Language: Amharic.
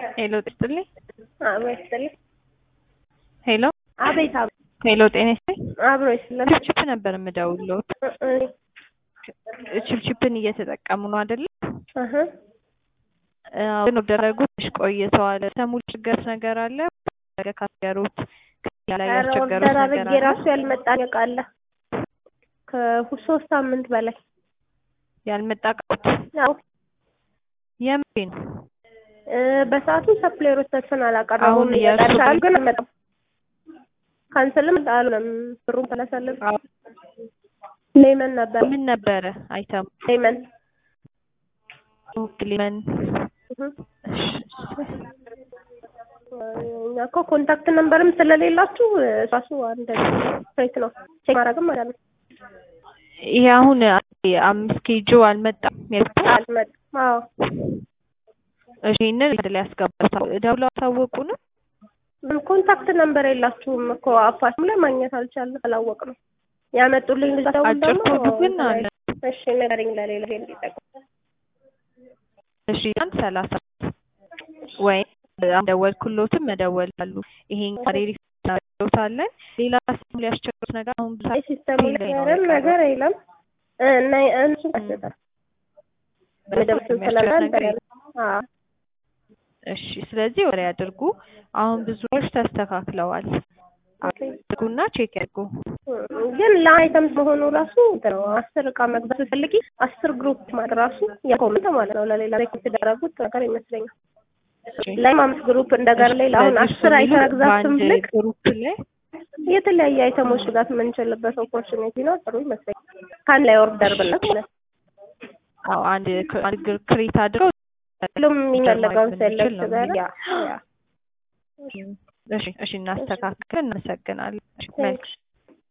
ሄሎ ጥልኝ አብሮ ይስጥልኝ። ሄሎ አቤት አቤት፣ ሄሎ ጤና ይስጥልኝ። አብሮ ይስጥልኝ። ችፕችፕ ነበር የምደውለው። ችፕችፕን እየተጠቀሙ ነው አይደለ? እህ ግን ወደረጉ ትንሽ ቆይተዋል። ሰሙ ችግር ነገር አለ ነገ ካስገሩት ላይ ኧረ ያስቸገሩት ኦርደር ነገር አድርጌ አለ። ራሱ ያልመጣ እቃ አለ ከሶስት ሳምንት በላይ ያልመጣ ቃት ያው የምሬን እ በሰዓቱ ሰፕሌሮቻችን አላቀረቡም። አሁን የእርሱ እየጠርሻል ግን አልመጣም። ካንስልም አሉንም ብሩን ተለሰልን። ሌመን ነበር ምን ነበረ አይተሙ ሌመን ሊመን እህ እኛ እኮ ኮንታክት ነምበርም ስለሌላችሁ ራሱ አንድ ፌክ ነው ቼክ ማድረግም ማለት ነው። ይሄ አሁን አምስት ኬጆ አልመጣም። የቱ አልመጣም። አዎ እሺ ይሄንን ወደ ላይ ያስገባታል። ደውለው አሳወቁ ነው ኮንታክት ነምበር የላችሁም እኮ አፓችም ላይ ማግኘት አልቻልንም፣ አላወቅንም። ያመጡልኝ ልጅ ደውል አጭር ደግሞ ኮዱ ግን አለ። እሺ ንገረኝ ለሌላ ይሄን እንዲጠቅም እሺ አንድ ሰላሳ ወይም ደወልኩሎትም መደወል አሉ። ይሄን ካሬሪ ታለን ሌላ ስም ሊያስቸግሩት ነገር አሁን ብዙ አይ ሲስተሙ ላይ ላይ ነው ምንም የቀረው። ነገር የለም እና እሱ ቀጥታ ምድብ ስለማል አዎ እሺ ስለዚህ ወሬ ያድርጉ። አሁን ብዙዎች ተስተካክለዋል። አድርጉና ቼክ ያድርጉ። ግን ለአይተምስ መሆኑ ራሱ እንትን ነው። አስር እቃ መግባት ስትፈልጊ አስር ግሩፕ ማለት ራሱ የኮመንት ማለት ነው። ለሌላ ላይ የተደረጉት ነገር ይመስለኛል። ላይም አምስት ግሩፕ እንደገር ላይ አሁን ስለዚህ አስር እሱ አይተም የሚሉት መግዛት በአንድ ስንፈልግ ግሩፕ ላይ የተለያየ አይተሞች መግዛት የምንችልበት ኦፖርቹኒቲ ነው። ጥሩ ይመስለኛል። ከአንድ ላይ ኦርደር ብለት ማለት ነው። አዎ አንድ አንድ ግር- ክሬት አድርገው ሁሉም የሚፈልገውን ማድረግ ሴሌክት ብንችል ነው ጋር ያ ያ እሺ እሺ እናስተካክል። እናመሰግናለን። እሺ፣ መልካም